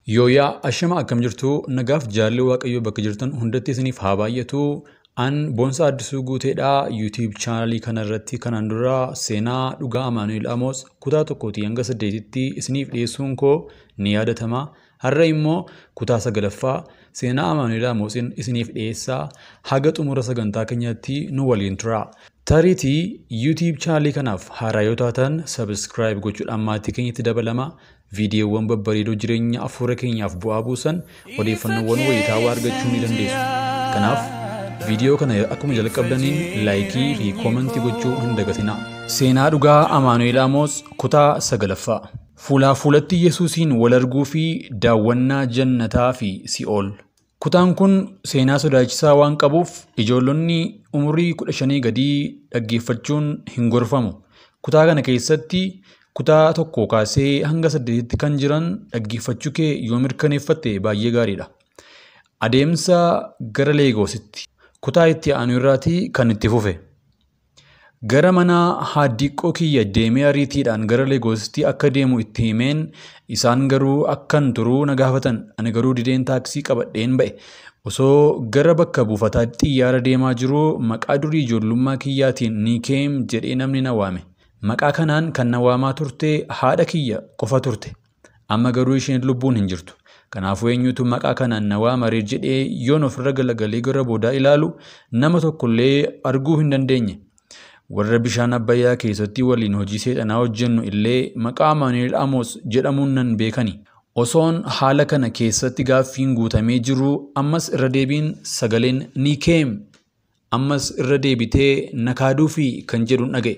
Yooyaa ashama akkam jirtu nagaaf jaalli waaqayyoo bakka jirtan hundatti isiniif haa baay'atu. An Boonsaa Addisuu Guuteedhaa yuutiib chaanalii kanarratti kanaan dura seenaa dhugaa Amaanu'eel Amoos kutaa tokkootii hanga saddeetitti isiniif dhiyeessuun koo ni yaadatama. Har'a immoo kutaa sagalaffaa seenaa Amaanu'eel Amoosiin isiniif dhiyeessaa haga xumura sagantaa keenyaatti nu waliin tura. Tariitii yuutiib chaanalii kanaaf haaraa yoo taatan sabiskiraayib gochuudhaan maatii keenyatti dabalama. Viidiyoowwan babbareedoo jireenya afuura keenyaaf bu'aa buusan odeeffannoowwan wayitaawaa argachuu ni dandeessu. Kanaaf viidiyoo kana akkuma jalqabdaniin laayikii fi koomentii gochuu hin dagatinaa. Seenaa dhugaa Amaanu'eel Amoos kutaa sagalaffaa. Fuulaa fuulatti Yesuusiin wal arguu fi daawwannaa jannataa fi si'ool. Kutaan kun seenaa sodaachisaa waan qabuuf ijoollonni umurii kudha shanii gadii dhaggeeffachuun hin gorfamu. Kutaa kana keessatti kutaa tokko kaasee hanga saddeetitti kan jiran dhaggeeffachuu kee yoo mirkaneeffatte baay'ee gaariidha. Adeemsa gara Leegoositti kutaa itti aanu irraatii kan itti fufe. Gara mana haaddiqqoo kiyya deemee ariitiidhaan gara Leegoositti akka deemu itti himeen isaan garuu akkan turuu na gaafatan ani garuu dideen taaksii qabadheen ba'e. Osoo gara bakka buufataa xiyyaara deemaa jiruu maqaa durii ijoollummaa kiyyaatiin Niikeem jedhee namni na waame. Maqaa kanaan kan na waamaa turte haadha kiyya qofa turte. Amma garuu isheen lubbuun hin jirtu. Kanaafuu eenyutu maqaa kanaan na waamare jedhee yoon ofirra galagalee gara boodaa ilaalu nama tokkollee arguu hin dandeenye. Warra bishaan Abbayyaa keessatti waliin hojii seexanaa hojjennu illee maqaa Amaanu'eel Amoos jedhamuun nan beekani. Osoon haala kana keessatti gaaffiin guutamee jiru ammas irra deebiin sagaleen Niikeem ammas irra deebitee na kaaduufi kan jedhu dhaga'e.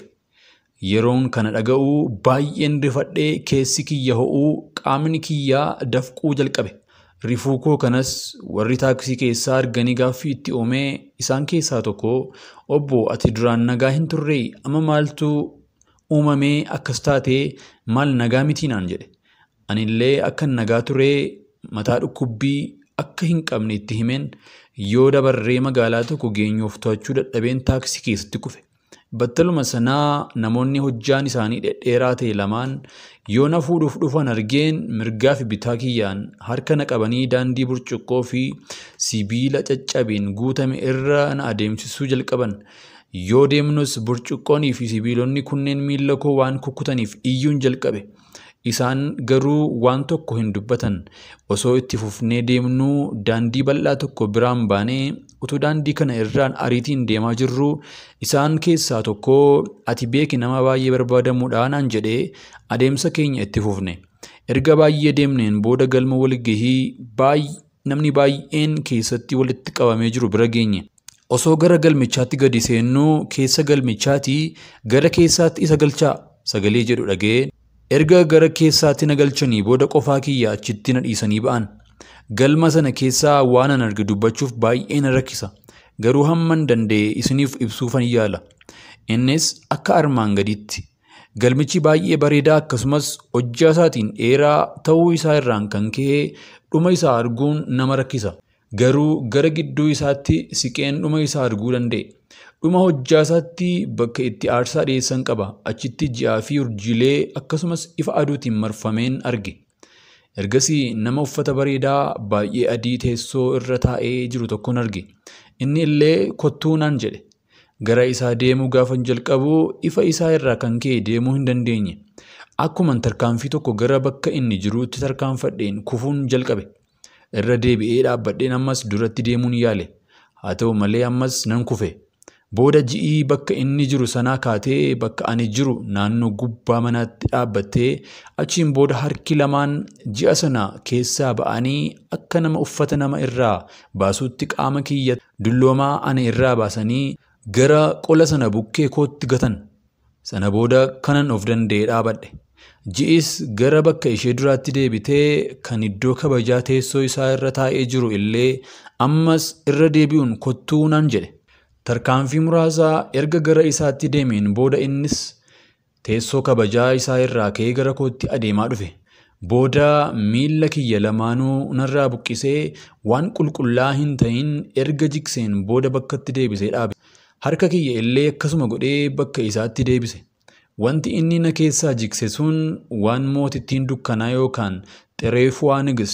Yeroon kana dhaga'uu baay'een rifadhee keessi kiyya ho'uu qaamni kiyyaa dafquu jalqabe. Rifuu koo kanas warri taaksii keessaa arganii gaaffii itti uumee isaan keessaa tokko obbo ati duraan nagaa hin turree amma maaltu uumamee akkas taatee maal nagaa mitii naan jedhe. Anillee akkan nagaa turee mataa dhukkubbii akka hin qabne itti himeen yoo dabarree magaalaa tokko geenyuuf to'achuu dadhabeen taaksii keessatti kufe. Battaluma sanaa namoonni hojjaan isaanii dhedheeraa ta'e lamaan yoo na fuudhuuf dhufan argeen mirgaa fi bitaa kiyyaan harka na qabanii daandii burcuqqoo fi sibiila caccabeen guutame irra na adeemsisuu jalqaban. Yoo deemnus burcuqqoonii fi sibiilonni kunneen miilla koo waan kukkutaniif iyyuun jalqabe. Isaan garuu waan tokko hin dubbatan. Osoo itti fufnee deemnuu daandii bal'aa tokko biraan baanee utuu daandii kana irraan ariitiin deemaa jirru isaan keessaa tokko ati beeki nama baay'ee barbaadamuudha naan jedhee adeemsa keenya itti fufne. Erga baay'ee deemneen booda galma walgahii namni baay'een keessatti walitti qabamee jiru bira geenye. Osoo gara galmichaatti gadi seennuu keessa galmichaatii gara keessaatti isa galchaa sagalee jedhu dhaga'ee Erga gara keessaatti na galchanii booda qofaa kiyya achitti na dhiisanii ba'an. Galma sana keessaa waan an arge dubbachuuf baay'ee na rakkisa. Garuu hamman danda'e isiniif ibsuufan yaala. Innis akka armaan gaditti. Galmichi baay'ee bareedaa akkasumas hojjaa isaatiin dheeraa ta'uu isaa irraan kan ka'e dhuma isaa arguun nama rakkisa. Garuu gara gidduu isaatti siqeen dhuma isaa arguu danda'e. Dhuma hojjaa isaatti bakka itti aarsaa dhiyeessan qaba. Achitti ji'aa fi urjiilee akkasumas ifa aduutiin marfameen arge. Ergasii nama uffata bareedaa baay'ee adii teessoo irra taa'ee jiru tokkon arge. Inni illee kottuu naan jedhe. Gara isaa deemuu gaafan jalqabu ifa isaa irraa kan ka'e deemuu hin dandeenye. Akkuman tarkaanfii tokko gara bakka inni jiruutti tarkaanfadheen kufuun jalqabe. Irra deebi'ee dhaabbadheen ammas duratti deemuun yaale. Haa ta'u malee ammas nan kufe. Booda ji'ii bakka inni jiru sanaa kaatee bakka ani jiru naannoo gubbaa manaatti dhaabbattee achiin booda harki lamaan ji'a sana keessaa ba'anii akka nama uffata nama irraa baasuutti qaama kiyya dulloomaa ana irraa baasanii gara qola sana bukkee kootti gatan. Sana booda kanan of danda'ee dhaabadhe. Ji'is gara bakka ishee duraatti deebitee kan iddoo kabajaa teessoo isaa irra taa'ee jiru illee ammas irra deebi'uun kottuu naan jedhe. Tarkaanfii muraasaa erga gara isaatti deemeen booda innis teessoo kabajaa isaa irraa ka'ee gara kootti adeemaa dhufe. Booda miilla kiyya lamaanuu narraa buqqisee waan qulqullaa hin ta'in erga jikseen booda bakkatti deebisee dhaabe. Harka kiyya illee akkasuma godhee bakka isaatti deebise. Wanti inni na keessaa jikse sun waan mootittiin dukkanaa yookaan xereefuu nigist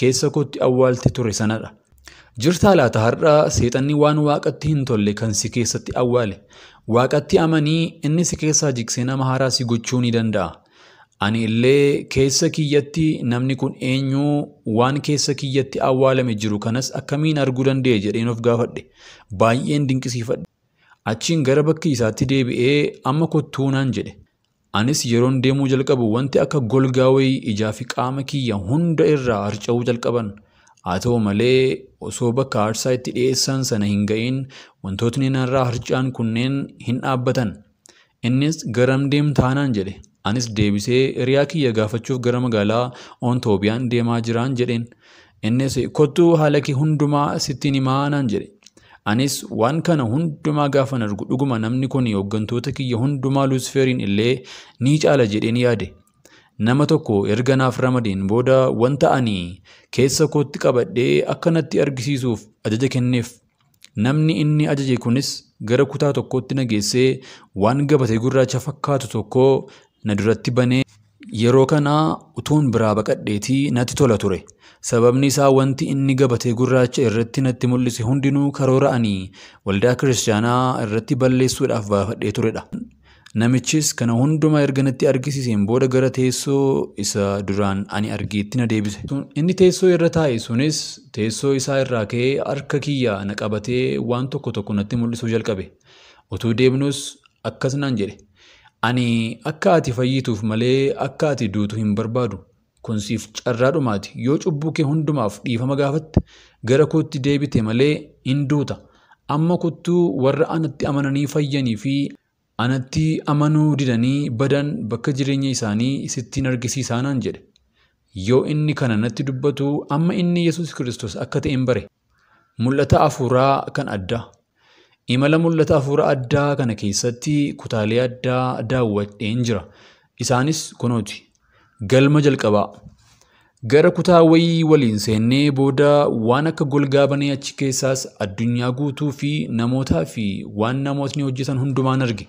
keessa kootti awwaalte ture sanadha. Jirtaa laata har'a seexanni waan waaqatti hin tolle kan si keessatti awwaale. Waaqatti amanii inni si keessaa jigsee nama haaraa si gochuu ni danda'a. Ani illee keessa kiyyatti namni kun eenyuu waan keessa kiyyatti awwaalame jiru kanas akkamiin arguu danda'e jedheen of gaafadhe. Baay'een dinqisiifadhe. Achiin gara bakki isaatti deebi'ee amma kottuu naan jedhe. Anis yeroon deemuu jalqabu wanti akka golgaa wayii ijaa fi qaama kiyya hunda irraa harca'uu jalqaban. Haa ta'u malee osoo bakka aarsaa itti dhiyeessan sana hin ga'iin wantootni narraa harca'an kunneen hin dhaabbatan. Innis garam deemtaa naan jedhe. Anis deebisee hiriyaa kiyya gaafachuuf gara magaalaa Ontoobiyaan deemaa jiraan jedheen. Innis kottuu haala kee hundumaa sittiin himaa naan jedhe. Anis waan kana hundumaa gaafan argu dhuguma namni kun hooggantoota kiyya hundumaa Luusifeeriin illee ni caala jedheen yaade. Nama tokko erga naaf ramadeen booda wanta ani keessa kootti qabadhee akka natti argisiisuuf ajaja kenneef. Namni inni ajaje kunis gara kutaa tokkootti na geessee waan gabatee gurraacha fakkaatu tokko na duratti banee yeroo kana utuun biraa baqadheetii natti tola ture. Sababni isaa wanti inni gabatee gurraacha irratti natti mul'ise hundinuu karoora ani waldaa kiristaanaa irratti balleessuudhaaf baafadhee turedha. Namichis kana hundumaa erga natti argisiiseen booda gara teessoo isa duraan ani argeetti na deebise. Inni teessoo irra taa'e sunis teessoo isaa irraa ka'ee harka kiyya na qabatee waan tokko tokko natti mul'isuu jalqabe. Utuu deemnus akkas naan jedhe. Ani akka ati fayyituuf malee akka ati duutu hin barbaadu. Kun siif carraadhumaati. Yoo cubbuu kee hundumaaf dhiifama gaafatte gara kootti deebite malee hin duuta. Amma kottuu warra anatti amananii fayyanii fi anatti amanuu didanii badan bakka jireenya isaanii sittiin argisiisaa naan jedhe. Yoo inni kana natti dubbatu amma inni Yesuus Kiristoos akka ta'e hin bare. Mul'ata afuuraa kan addaa. Imala mul'ata afuura addaa kana keessatti kutaalee addaa daawwadheen jira. Isaanis kunooti. Galma jalqabaa. Gara kutaa wayii waliin seennee booda waan akka golgaa banee achi keessaas addunyaa guutuu fi namootaa fi waan namootni hojjetan hundumaan arge.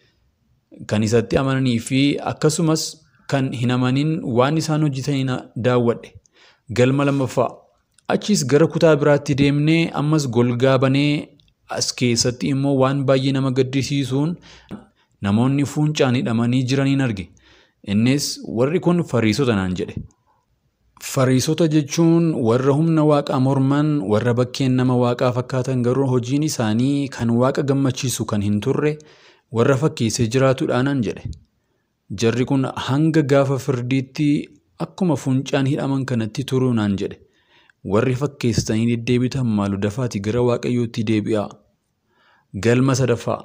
Kan isatti amananii fi akkasumas kan hin amanin waan isaan hojjetaniin daawwadhe. Galma lammaffaa. Achis gara kutaa biraatti deemnee ammas golgaa banee as keessatti immoo waan baay'ee nama gaddisiisuun namoonni fuuncaan hidhamanii jiraniin arge. Innis warri kun fariisota naan jedhe. Fariisota jechuun warra humna waaqaa morman warra bakkeen nama waaqaa fakkaatan garuu hojiin isaanii kan waaqa gammachiisu kan hin turre warra fakkeessee jiraatudha naan jedhe. Jarri kun hanga gaafa firdiitti akkuma fuuncaan hidhaman kanatti turuu naan jedhe. Warri fakkeessitanii deddeebitan maalu dafaati gara waaqayyootti deebi'aa. Galma sadaffaa.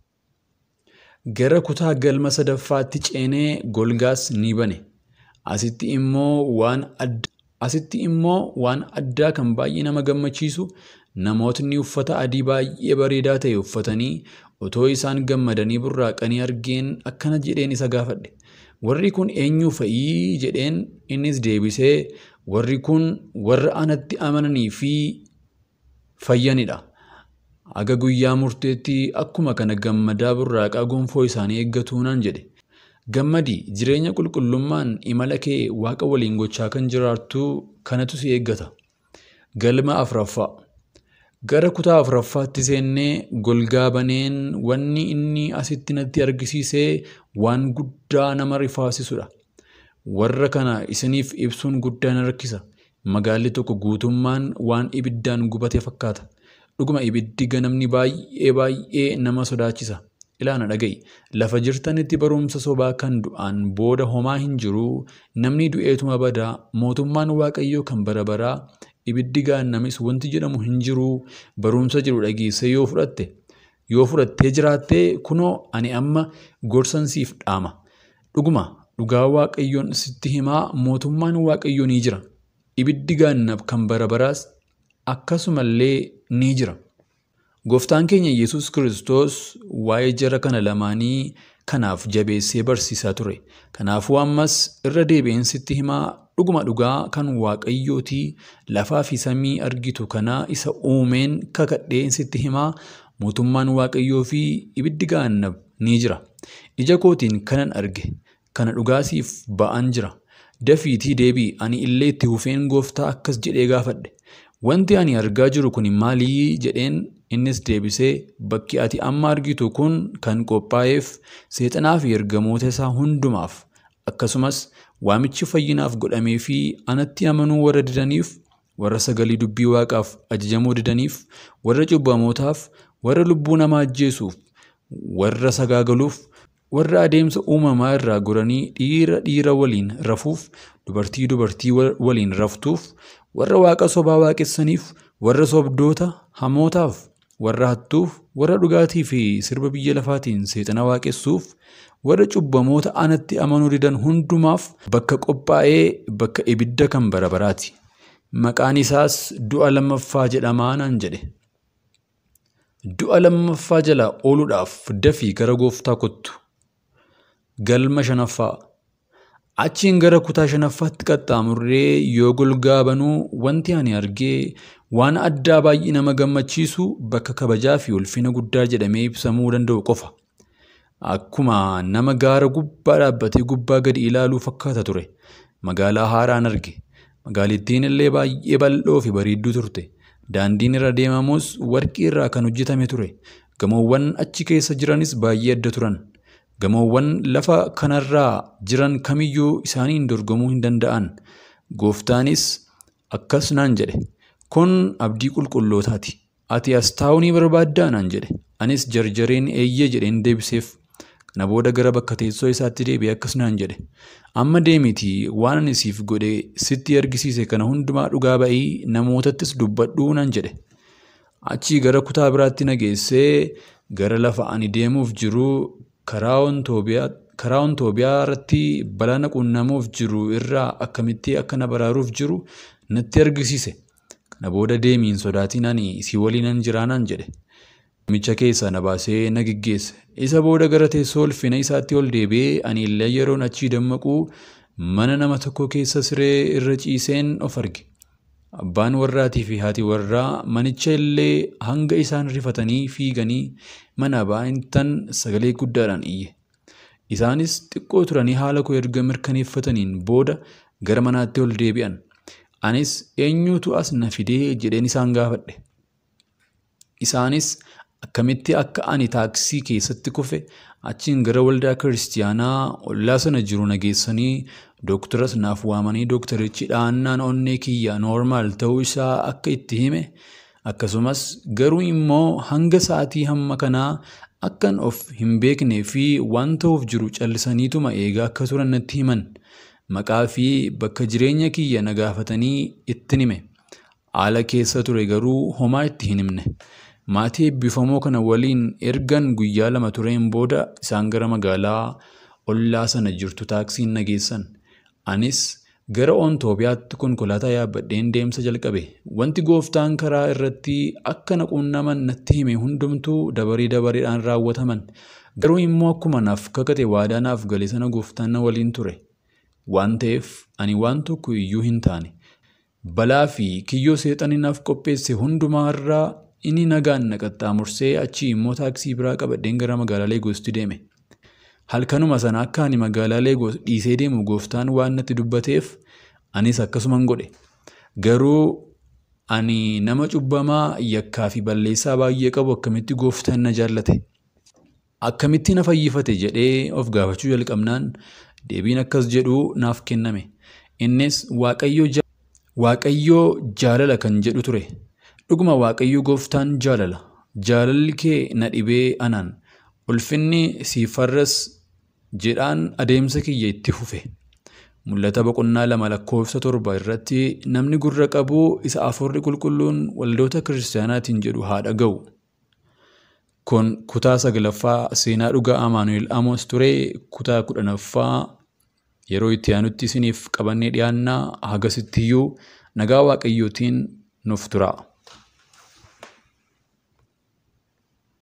Gara kutaa galma sadaffaatti ceenee golgaas ni bane. Asitti immoo waan adda Asitti immoo waan addaa kan baay'ee nama gammachiisu namootni uffata adii baay'ee bareedaa ta'e uffatanii otoo isaan gammadanii burraaqanii argeen akkana jedheen isa gaafadhe. Warri kun eenyu fa'ii jedheen innis deebisee warri kun warra anatti amananii fi fayyanidha. Aga guyyaa murteetti akkuma kana gammadaa burraaqaa gonfoo isaanii eeggatu naan jedhe. Gammadi jireenya qulqullummaan imala kee waaqa waliin gochaa kan jiraattu kanatu si eeggata. Galma afuraffaa. Gara kutaa afuraffaatti seennee golgaa baneen wanni inni asitti natti argisiisee waan guddaa nama rifaasisudha. Warra kana isiniif ibsuun guddaa na rakkisa. Magaalli tokko guutummaan waan ibiddaan gubate fakkaata. Dhuguma ibiddi ganamni baay'ee baay'ee nama sodaachisa. Ilaana dhaga'i. Lafa jirtanitti barumsa sobaa kan du'aan booda homaa hin jiru. Namni du'eetuma badaa. Mootummaan Waaqayyoo kan bara baraa. Ibiddi gaannamis wanti jedhamu hin jiru. Barumsa jiru dhageessee yoo fudhatte. Yoo fudhattee jiraattee kunoo ani amma gorsan siif dhaama. Dhuguma dhugaa Waaqayyoon sitti himaa mootummaan Waaqayyoo ni jira. Ibiddi gaannab kan bara baraas akkasumallee ni jira. Gooftaan keenya Yesuus Kiristoos waa'ee jara kana lamaanii kanaaf jabeessee barsiisaa ture. Kanaafuu ammas irra deebi'een sitti himaa dhuguma dhugaa kan Waaqayyootii lafaa fi samii argitu kana isa uumeen kakadheen sitti himaa mootummaan Waaqayyoo fi ibiddi gaannab ni jira. Ija kootiin kanan arge kana dhugaasiif ba'an jira. dafiitii deebii ani illee itti hufeen gooftaa akkas jedhee gaafadhe. Wanti ani argaa jiru kun maalii jedheen innis deebisee bakki ati amma argitu kun kan qophaa'eef seexanaa fi ergamoota isaa hundumaaf akkasumas waamichi fayyinaaf godhamee fi anatti amanuu warra didaniif warra sagalee dubbii waaqaaf ajajamuu didaniif warra cubbamootaaf warra lubbuu namaa ajjeesuuf warra sagaagaluuf warra adeemsa uumamaa irraa goranii dhiira dhiira waliin rafuuf dubartii dubartii waliin raftuuf warra waaqa sobaa waaqessaniif warra sobdoota hamootaaf warra hattuuf warra dhugaatii fi sirba biyya lafaatiin seexana waaqessuuf warra cubbamoota anatti amanuu didan hundumaaf bakka qophaa'ee bakka ibidda kan bara baraati. Maqaan isaas du'a lammaffaa jedhamaa naan jedhe. Du'a lammaffaa jalaa ooluudhaaf dafii gara gooftaa kottu. Galma shanaffaa. Achiin gara kutaa shanaffaatti qaxxaamurree yoo golgaa banuu wanti ani argee waan addaa baay'ee nama gammachiisu bakka kabajaa fi ulfina guddaa jedhamee ibsamuu danda'u qofa. Akkuma nama gaara gubbaa dhaabbatee gubbaa gadi ilaaluu fakkaata ture. Magaalaa haaraan arge. Magaalittiin illee baay'ee bal'oo fi bareedduu turte. Daandiin irra deemamus warqii irraa kan hojjetame ture. Gamoowwan achi keessa jiranis baay'ee adda turan. Gamoowwan lafa kanarraa jiran kamiyyuu isaaniin dorgomuu hin danda'an. Gooftaanis akkas naan jedhe. Kun abdii qulqullootaati. Ati as taa'uu ni barbaaddaa naan jedhe. Anis jarjareen eeyyee jedheen deebiseef. Kana booda gara bakka teessoo isaatti deebi'ee akkas naan jedhe. Amma deemitii waan ani siif godhe sitti argisiise kana hundumaa dhugaa ba'ii namootattis dubbadhuu naan jedhe. Achii gara kutaa biraatti na geessee gara lafa ani deemuuf jiru karaa ontoobiyaa irratti balaa na qunnamuuf jiru irraa akkamitti akka na baraaruuf jiru natti argisiise. Kana booda deemiin sodaatiin ani si waliinan jiraa naan jedhe. Namicha keessaa na baasee na geggeesse. Isa booda gara teessoo ulfina isaatti ol deebi'ee ani illee yeroon achii dammaquu mana nama tokko keessa siree irra ciiseen of arge. Abbaan warraatii fi haati warraa manicha illee hanga isaan rifatanii fiiganii mana baay'intan sagalee guddaadhaan iyye. Isaanis xiqqoo turanii haala koo erga mirkaneeffataniin booda gara manaatti ol deebi'an. Anis eenyutu as na fidee jedheen isaan gaafadhe. Isaanis akkamitti akka ani taaksii keessatti kufe achiin gara waldaa kiristiyaanaa ollaa sana jiru na geessanii dooktaras naaf waamanii dooktarichi dhaannaan onnee kiyya noormaal ta'uu isaa akka itti hime akkasumas garuu immoo hanga sa'aatii hamma kanaa akkan of hin beeknee fi waan ta'uuf jiru callisaniituma eegaa akka turan natti himan maqaa fi bakka jireenya kiyya na gaafatanii ittin hime haala keessa ture garuu homaa itti hin himne. Maatii eebbifamoo kana waliin ergan guyyaa lama tureen booda isaan gara magaalaa ollaa sana jirtu taaksiin na geessan. Anis gara ontoobiyaatti konkolaataa yaabbadheen deemsa jalqabe. Wanti gooftaan karaa irratti akka na quunnaman natti hime hundumtuu dabarii dabareedhaan raawwataman. Garuu immoo akkuma naaf kakate waadaa naaf gale sana gooftaan na waliin ture. Waan ta'eef ani waan tokko iyyuu hin taane. Balaa fi kiyyoo seexanii naaf qopheesse hundumaa irraa inni nagaan na qaxxaamursee achii immoo taaksii biraa qabadheen gara magaalaa Leegoosti deeme. Halkanuma sana akka ani magaalaa Leegoos dhiisee deemu gooftaan waan natti dubbateef anis akkasuman godhe. Garuu ani nama cubbamaa yakkaa fi balleessaa baay'ee qabu akkamitti gooftaan na jaallate. Akkamitti na fayyifate jedhee of gaafachuu jalqabnaan deebiin akkas jedhu naaf kenname. Innis Waaqayyoo jaalala kan jedhu ture. Dhuguma Waaqayyo gooftaan jaalala. Jaalalli kee na dhibee anaan. Ulfinni siifarras jedhaan adeemsa kiyya itti fufe. Mul'ata boqonnaa lama lakkoofsa torba irratti namni gurra qabu isa afurri qulqulluun waldoota kiristaanaatiin jedhu haa dhaga'u. Kun kutaa saglaffaa seenaa dhugaa Amaanu'el Amos ture kutaa kudhanaffaa yeroo itti aanutti isiniif qabannee dhiyaannaa hagasittiyyuu nagaa waaqayyootiin nuuf tura.